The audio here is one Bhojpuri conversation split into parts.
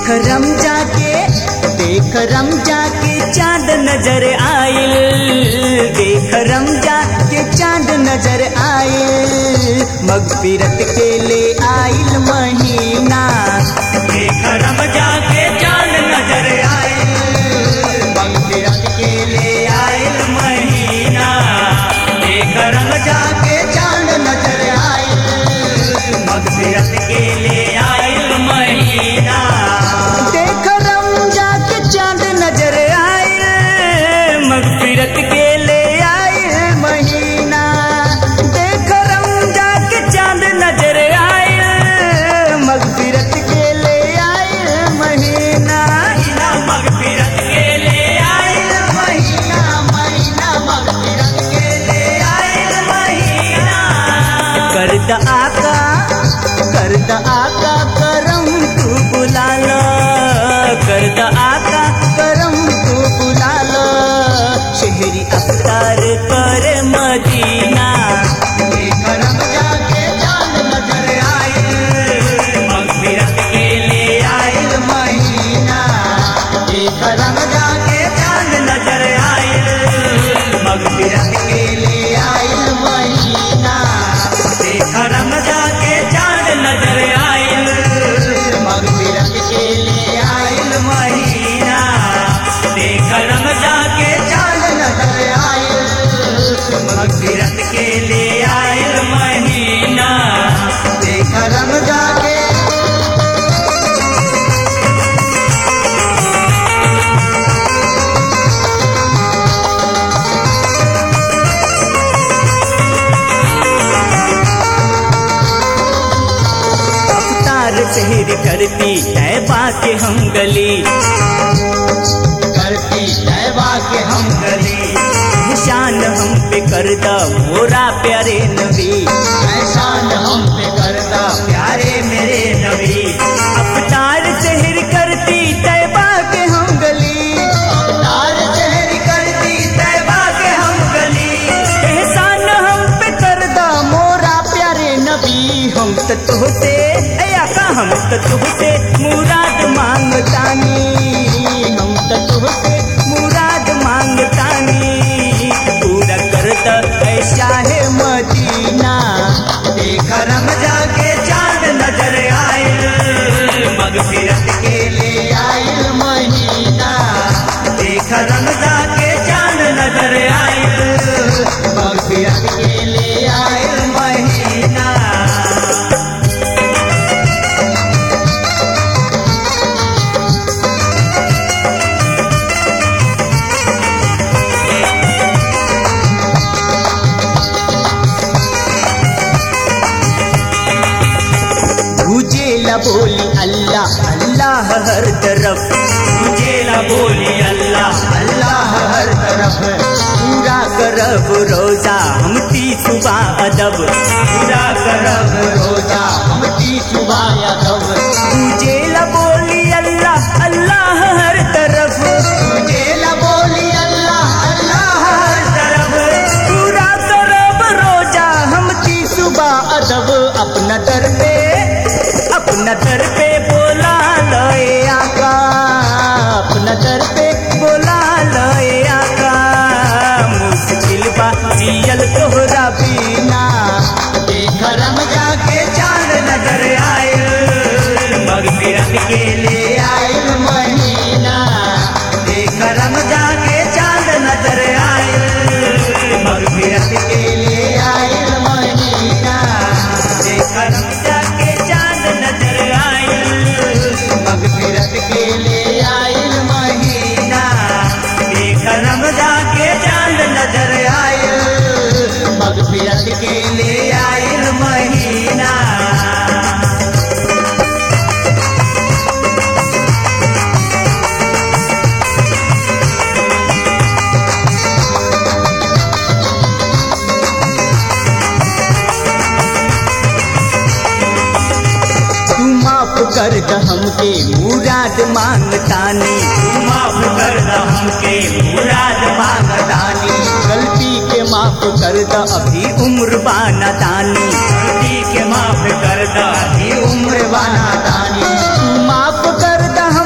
देख रम जाके देख रम जाके चांद नजर आयल देख रम जाके चांद नजर आयल मगफिरत के ले आयल महीना देख रम जाके चांद नजर आयल मगफिरत के ले आयल महीना देख रम जाके चांद नजर आयल मगफिरत के ले आयल महीना देख रम जाके चांद नजर आयल मगफिरत के ले आयल महीना देख रम जाके चांद नजर आयल मगफिरत के ले आयल महीना महीना मगफिरत के ले आयल महीना महीना मगफिरत के ले आयल महीना करद आका करद आका करम तू बुला लो करद आका करम तू बुला लो शहरी अफ्तार कर मदीना करम जाके चांद नजर आयल मगफिरत के ले आयल महीना करम जाके चांद नजर आयल मगफिरत के ले आयल महीना करम जाके चांद नजर आयल मगफिरत के ले आयल महीना करम जाके चांद नजर आयल मगफिरत के ले आयल महीना करम जाके अवतार शहर करती तैबा के हम गली करती तैबा के हम गली निशान हम पे करदा मोरा प्यारे नबी निशान हम पे करदा प्यारे मेरे नबी अवतार शहर करती तैबा के हम गली अवतार शहर करती तैबा के हम गली एहसान हम पे करदा मोरा प्यारे नबी हम तो तुहसे अया का हम तो तुहसे मुराद मांगतानी हम तो तुहसे मुराद मांगतानी पूरा करता ऐसा है मदीना देखा रम जाके चांद नजर आयल मगफिरत के ले आयल महीना देखा रम जाके चांद नजर आयल मगफिरत के ले आयल महीना गुजेला बोली अल्लाह अल्लाह हर तरफ गुजेला बोली अल्लाह अल्लाह हर तरफ पूरा करब रोजा हम ती सुबह अदब पूरा करब रोजा हम ती सुबह अदब गुजेला बोली अल्लाह अल्लाह हर तरफ गुजेला बोली अल्लाह अल्लाह हर तरफ पूरा करब रोजा हम ती सुबह अदब अपना दर पे अपना दर पे बोला लए आका अपना दर पे बोला लए आका मुश्किल बा जियल तोहरा बीना करम जाके चांद नजर आयल मगफिरत के ले आयल महीना करम जाके चांद नजर आयल मगफिरत के ले आयल महीना करम जाके चांद नजर आयल मगफिरत के ले आयल महीना करम जाके चांद नजर आयल मगफिरत के ले आयल महीना तू माफ कर द हमके मुराद मांगतानी तू माफ कर द हमके मुराद मांगतानी गलती के माफ कर द अभी उम्र बाना दानी गलती के माफ कर द अभी उम्र बाना दानी तू माफ कर द हम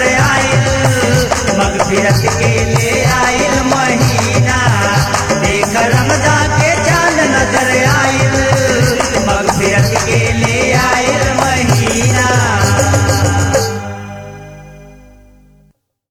नजर आयल मगफिरत के ले आयल महीना देख रमजा के चांद नजर